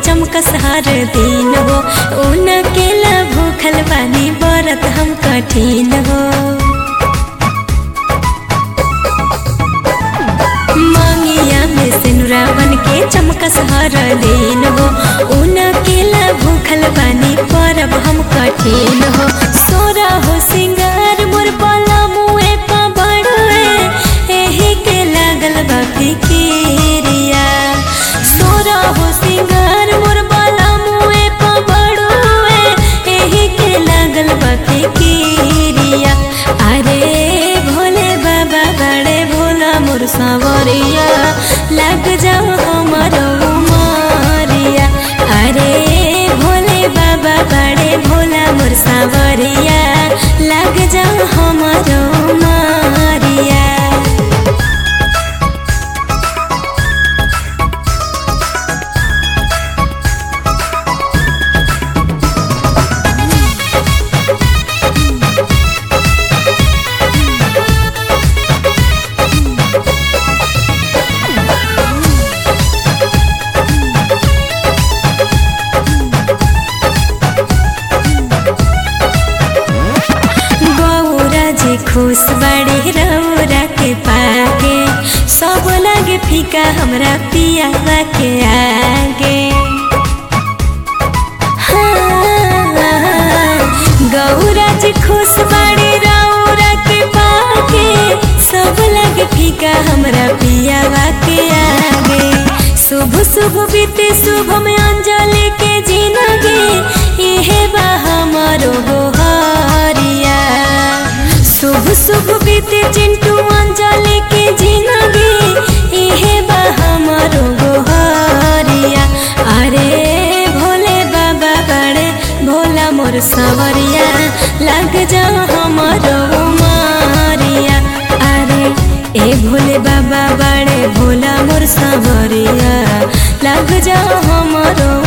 चमकस हर दिन हो उनके ला भूखल बानी बरत हम कठिन हो मंगिया में सिनुरा बन के चमकस हर दिन हो उनके ला भूखल बानी परब हम कठिन हो सोरा हो सिंगार मोर बाला मुए पा बड़ुए एही के लागल बा फिकिरिया सोरा हो सिंगार मोर बाला मुए पा बड़ुए एही के लागल बा फिकिरिया अरे भोले बाबा बड़े भोला मोर सावरिया लग जाओ हमारो उमरिया अरे भोले बाबा बड़े भोला मोर सावरिया लग जाओ हमारो उमरिया गौरा जी खुश बड़े रौरा के पागे सब लगे फीका हमरा पियावा के आगे हाँ, गौरा जी खुश बड़े रौरा के पागे सब लगे फीका हमरा पियावा के आगे शुभ शुभ बीते शुभ में अंजलि के जिंदगी इहे बा हमारो गोहरिया शुभ शुभ बीते चिंटू अंजलि के जिंदगी इहे बा हमारो गोहरिया अरे भोले बाबा बड़े भोला मोर सवरिया लग जा हमारो मारिया अरे ए भोले बाबा बड़े भोला मोर सवरिया लग जा हमारो